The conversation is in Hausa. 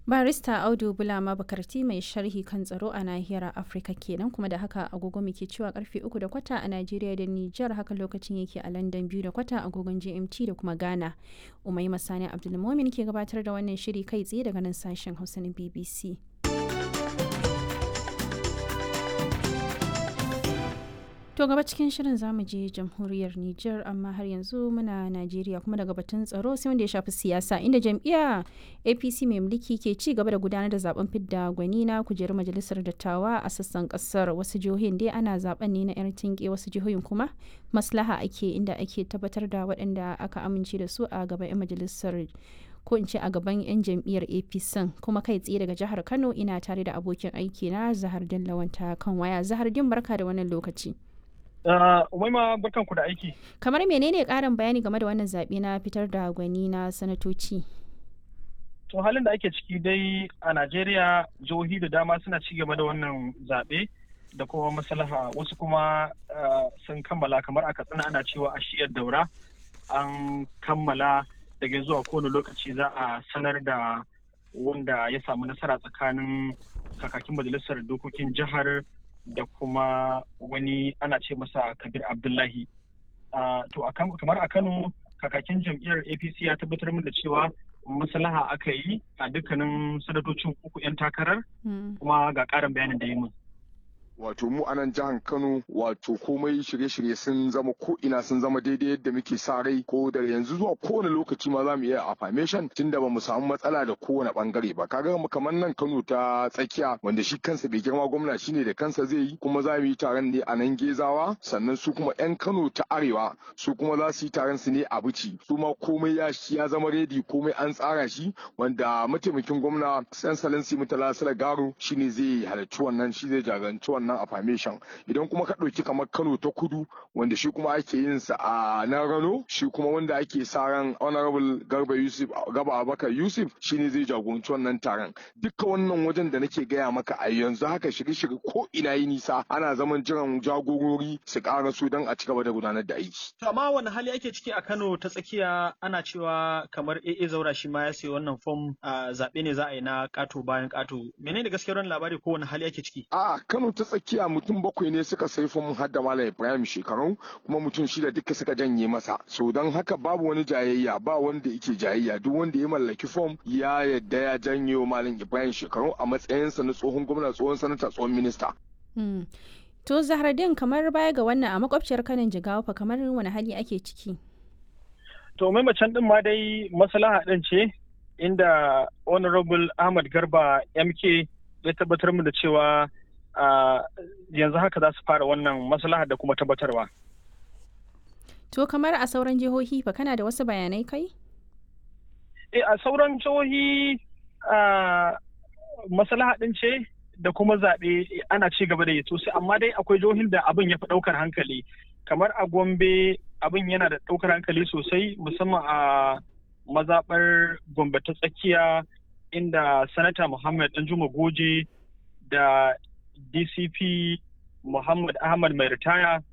barista audu bulama bakarti mai sharhi kan tsaro a nahiyar afirka kenan kuma da haka agogo muke cewa karfe uku da kwata a najeriya da nijar haka lokacin yake a london biyu da kwata agogon gmt da kuma ghana umai masani abdulmomin ke gabatar da wannan shiri kai tsaye daga nan sashen hausa na bbc To gaba cikin shirin zamu je jamhuriyar Nijar amma har yanzu muna Najeriya kuma daga batun tsaro sai wanda ya shafi siyasa inda jam'iyya APC mai mulki ke ci gaba da gudanar da zaben fidda gwani na kujerar majalisar dattawa a sassan kasar wasu jihohin dai ana zaben ne na yar tinke wasu jihohin kuma maslaha ake inda ake tabbatar da waɗanda aka amince da su a gaban 'yan majalisar ko in ce a gaban 'yan jam'iyyar apc kuma kai tsaye daga jihar kano ina tare da abokin aiki na zahar lawanta kan waya zahar din barka da wannan lokaci Umaima barkan ku da aiki. Kamar menene ƙarin bayani game da wannan zaɓe na fitar da gwani na sanatoci? To halin da ake ciki dai a Najeriya jihohi da dama suna ci gaba da wannan zaɓe da kuma maslaha wasu kuma sun kammala kamar a katsina ana cewa a shiyar daura an kammala daga zuwa kowane lokaci za a sanar da wanda ya samu nasara tsakanin kakakin majalisar dokokin jihar da kuma wani ana ce masa kabir abdullahi to kamar a kano kakakin jam'iyyar apc ya tabbatar min da cewa maslaha aka yi a dukkanin sanatocin uku 'yan takarar kuma ga ƙarin bayanin da yi min wato mu a nan jihar Kano wato komai shirye-shirye sun zama ko ina sun zama daidai yadda muke sa rai ko da yanzu zuwa kowane lokaci ma za mu iya affirmation tunda ba mu samu matsala da kowane bangare ba kaga mu kamar nan Kano ta tsakiya wanda shi kansa bai girma gwamna shine da kansa zai yi kuma za mu yi taron ne a nan Gezawa sannan su kuma yan Kano ta arewa su kuma za su yi taron su ne a Bici su ma komai ya ya zama redi komai an tsara shi wanda mataimakin gwamna San Salansi Mutala Sala Garo shine zai halarci wannan shi zai jagoranci wannan wannan affirmation idan kuma ka ɗauki kamar kano ta kudu wanda shi kuma ake yin sa a nan rano shi kuma wanda ake sa ran honorable garba yusuf gaba abakar yusuf shine zai jagoranci wannan taron dukkan wannan wajen da nake gaya maka a yanzu haka shirye-shirye ko ina yi nisa ana zaman jiran jagorori su ƙara su don a ci gaba da gudanar da aiki. amma wani hali ake ciki a kano ta tsakiya ana cewa kamar AA zaura shi ma ya sayi wannan fom zaɓe ne za a yi na ƙato bayan ƙato menene gaskiyar wannan labari ko wani hali ake ciki. a kano ta tsakiya mutum bakwai ne suka sai fom har da malam ibrahim shekaru kuma mutum shida duka suka janye masa so don haka babu wani jayayya ba wanda yake jayayya duk wanda ya mallaki fom ya yadda ya janye wa malam ibrahim shekaru a matsayinsa na tsohon gwamna tsohon sanata tsohon minista. to zahradin kamar baya ga wannan a makwabciyar kanin jigawa fa kamar wani hali ake ciki. to mai macen din ma dai maslaha din ce inda honorable ahmad garba mk ya tabbatar mu da cewa Uh, yanzu haka za su fara wannan maslaha da kuma tabbatarwa. To kamar a sauran jihohi fa kana da wasu bayanai kai? E a sauran jihohi uh, maslaha ɗin ce da kuma zaɓe ana ci gaba da yi sosai amma dai akwai jihohin da abin ya fi ɗaukar hankali kamar a gombe abin yana da ɗaukar hankali sosai musamman a mazaɓar gombe ta tsakiya inda sanata muhammad danjuma goje da dcp muhammad ahmad mai ritaya